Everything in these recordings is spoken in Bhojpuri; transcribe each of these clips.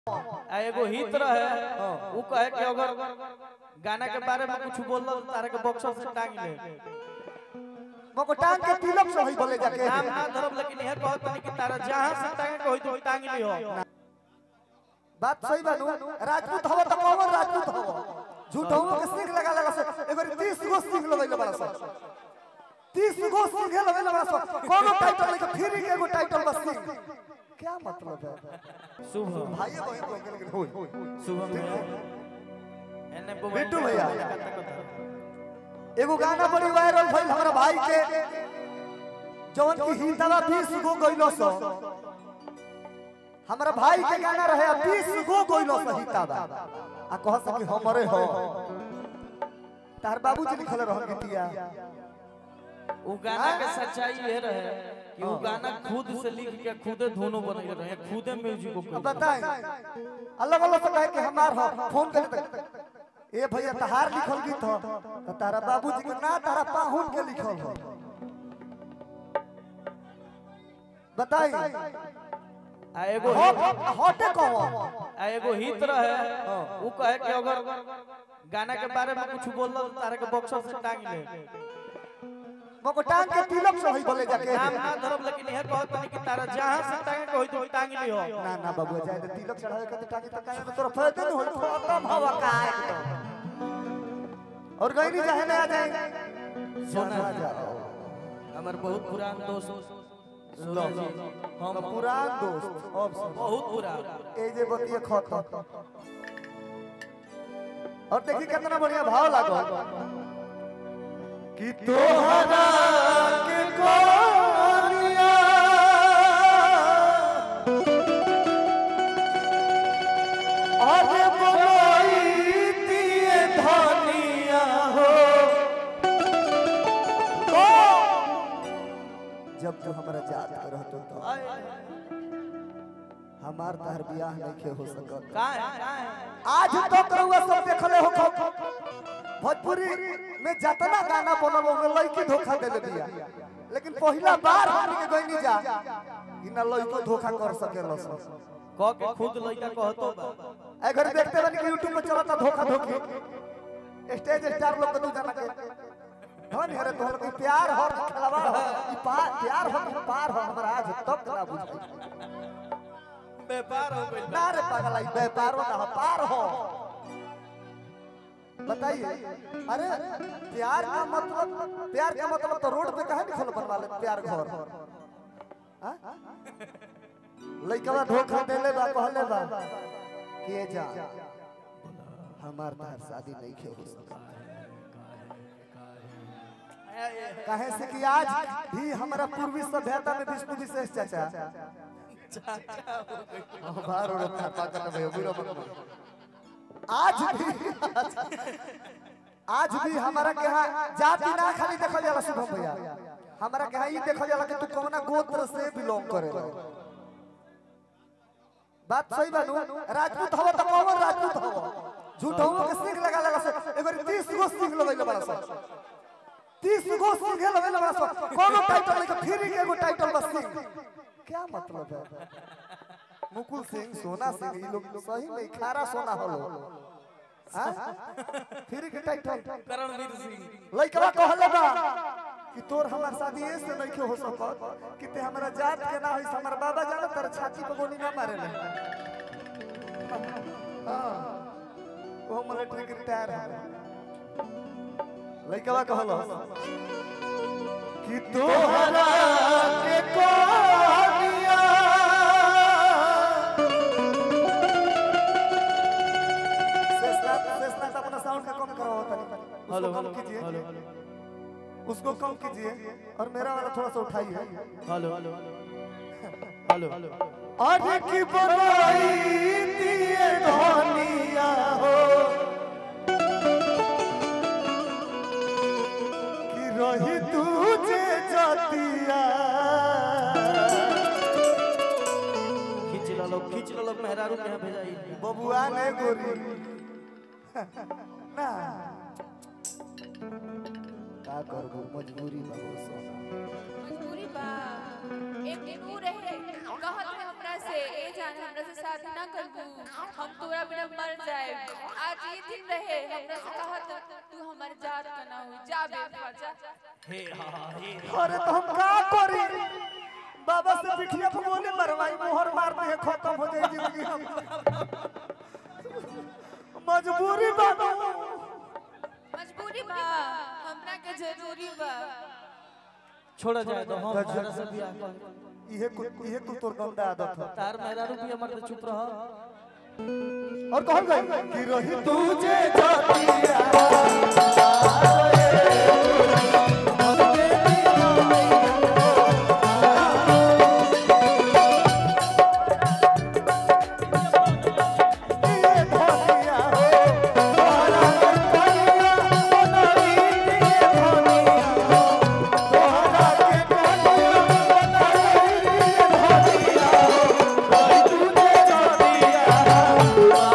आ एगो हित रहे उ कहे कि अगर गाना के बारे में कुछ बोल दो तारे के बॉक्सर से टांग ले मको टांग के तिलक से होई बोले जाके नाम ना धरब लेकिन यह कहत नहीं कि तारा जहां से टांगे के होई तो टांग ली हो बात सही बानू राजपूत हवा त कौन राजपूत हवा झूठ हो के सिंह लगा लगा से एगो 30 गो सिंह लगैले बड़ा सा 30 गो सिंह लगैले बड़ा सा कोनो टाइटल नहीं फ्री के एगो टाइटल बस सिंह क्या मतलब है शुभ भाई बहन को लेकिन होई शुभ एने बिट्टू भैया। एगो गाना बड़ी वायरल भइल हमरा भाई के जवन की हिंदवा 20 गो गइलो सो हमरा भाई के गाना रहे 20 गो गइलो सो हिंदवा आ कह सकी हमरे हो तार बाबूजी लिखल रहन गीतिया उ गाना के सच्चाई ये रहे कि उ गाना खुद से लिख के खुदे धुनो बनैले रहे खुदे म्यूजिक को अब बताएं अलग अलग से कहे कि हमार हो फोन करे तक ए भैया तहार लिखल गीत हो तो तारा बाबूजी के ना तारा पाहुन के लिखल हो बताई आ एगो हटे कहो आ एगो हित रहे उ कहे कि अगर गाना के बारे में कुछ बोल दो तारे के बॉक्सर से टांग ले मको टांग के तिलक से होई बोले जाके नाम ना धरब लेकिन यह कहत नहीं कि तारा जहां से टांगे के होई तो टांग ली हो ना ना बाबू जाए तो तिलक चढ़ावे के तो टांगे तो काहे तो तोरा फायदा नहीं होई खत्म हवा का और गई नहीं चाहे ना आ जाए सोना आ जाओ हमर बहुत पुरान दोस्त सोना जी हम हम पुरान दोस्त अब सुन बहुत पुरान ए जे बतिए खत्म और देखी कितना बढ़िया भाव लागो कि तोहरा के कोनिया अरे बोलाई दिए धनिया हो ओ जब तू हमरा याद करत तो हमार तहर बियाह नहीं हो सकत का है का है आज तक रउआ सब देखले हो खब भोजपुरी में जतना गाना बनल ओमे लड़की धोखा देले बिया लेकिन पहिला बार हमनी के गइनी जा कि ना लड़को धोखा कर सकेला सब कह के खुद लइका कहतो बा अगर देखते बनी कि यूट्यूब पे चलता धोखा धोखी स्टेज स्टार लोग के तू जाना के धन हरे तोहर के प्यार हो कि खिलावा हो ई पा- प्यार हो कि पार हो हमरा आज तक ना बुझाई व्यापार हो गइल ना रे पागल आई व्यापारो ना हो पार हो बताइए अरे प्यार का मतलब प्यार का मतलब तो रोड पे कहे लिखल बनवा ले प्यार घर हाँ? लइकवा धोखा देले बा कहले बा के जा हमार तार शादी नहीं खे हो सकता काहे से कि आज भी हमारा पूर्वी सभ्यता में विष्णु विशेष चाचा बाहर और पाकट में बुरा मत आज भी आज भी हमारा के यहाँ जाति ना खाली देखल जाला शुभम भैया हमारा के यहाँ ई देखल जाला कि तू कौना गोत्र से बिलोंग करेला बात सही बानू राजपूत हवा त कौन राजपूत हवा झूठ हो के सिंह लगा लगा से एगो 30 गो सिंह लगैले बड़ा सा 30 गो सिंह लगैले बड़ा सा कोनो टाइटल नहीं फ्री के एगो टाइटल बस सिंह क्या मतलब है मुकुल सिंह सोना सिंह ये लोग सही में खारा सोना होलो हां फ्री के टाइटल करणवीर सिंह लइकवा कहले बा कि तोर हमार शादी ऐसे नहीं के हो सकत कि ते हमरा जात के ना होई हमर बाबा जाने तर छाती पे गोली ना मारे ले हां वो मिलिट्री के रिटायर है लइकवा कहलो कि तोहरा के कोनिया शेषनाथ शेषनाथ अपना साउंड का कम करो तनी हेलो उसको कम कीजिए हेलो उसको कम कीजिए और मेरा वाला थोड़ा सा उठाइए हेलो हेलो हेलो अरे की बनाई दिए धनिया हो कि रही तुझे जातिया खींच लो लोग खींच लो लोग मेहरारू के यहाँ भेजाई बबुआ ने गोरी ना का करबो मजबूरी बाबू सोना मजबूरी बा एक दिन ऊ रहे कहत है हमरा से ए जान हमरा से शादी ना करबू हम तोरा बिना मर जाए आज ये दिन रहे हमरा से कहत तू हमर जात का ना हुई जा बेटा जा हे हा हे अरे तो हम का करी बाबा से पिठिया पे बोले मरवाई मोहर मार दे खत्म हो जाए जिंदगी हम मजबूरी बाबा मजबूरी बा हमरा के जरूरी बा छोड़ा जाए तो हम अच्छा। हमरा से बियाह कर इहे कुल इहे कुल तोर गंदा आदत है तार मेरा रुपया मर्द चुप रह और कहल गई कि रही तुझे जातिया ये धनिया हो तोहरा कनिया बनई दिए धनिया हो तोहरा के कनिया बनई दिए धनिया हो रही तुझे जातिया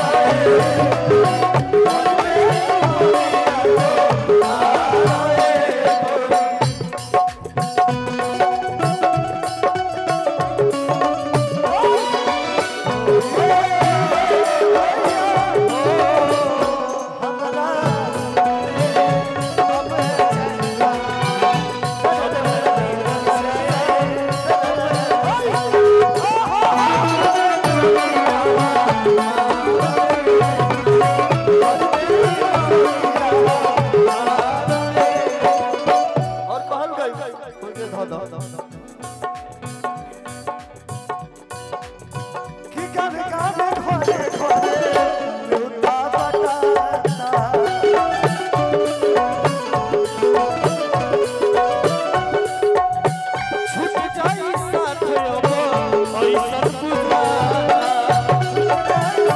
और कहल गई ओके ध ध कि गाने गाने घरे घरे लुटा बटाना छूट जाई साथ अब ऐसन बुझाता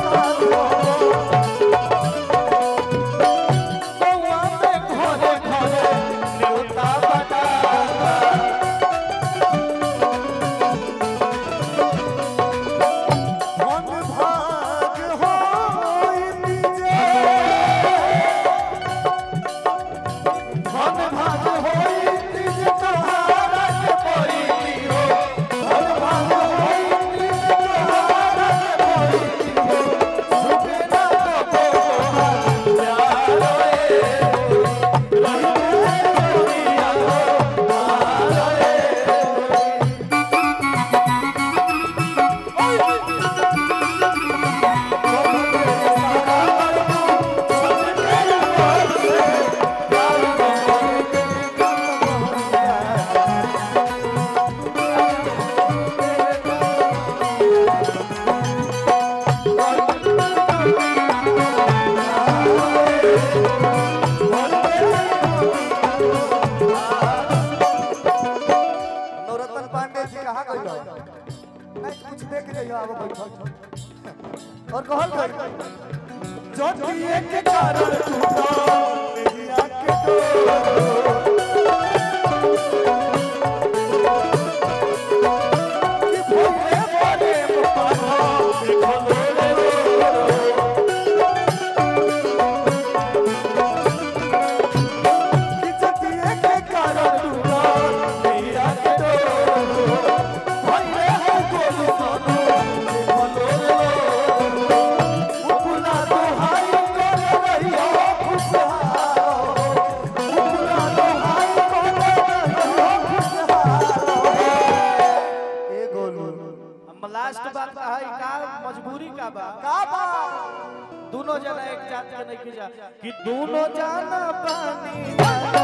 बउआ में घरे घरे न्योता बटाता मन भाग होई जे धन भाग होई तिज तोहारा के परी हो धन भाग होई तिज तोहारा के परी हो सुखे ना तो प्यार रे रही दुनिया हो नवरत्न पांडे जी कहाँ गई हो नहीं कुछ देख जाइयो आगे बैठो और कहल गई जो दिए के कारण टूटा मेरी आंख के कि भोले बने पापा देखो लोले कि जो दिए के कारण टूटा मेरी आंख के भोले हो गोलू सोनू देखो लोले उपला तो हाय कर रहियो खुशहाल उपला तो हाय कर रहियो खुशहाल ए गोलू हम लास्ट बात का है का मजबूरी का बा का बा दोनों जना एक जात के नहीं खिजा कि दोनों जाना पानी वाला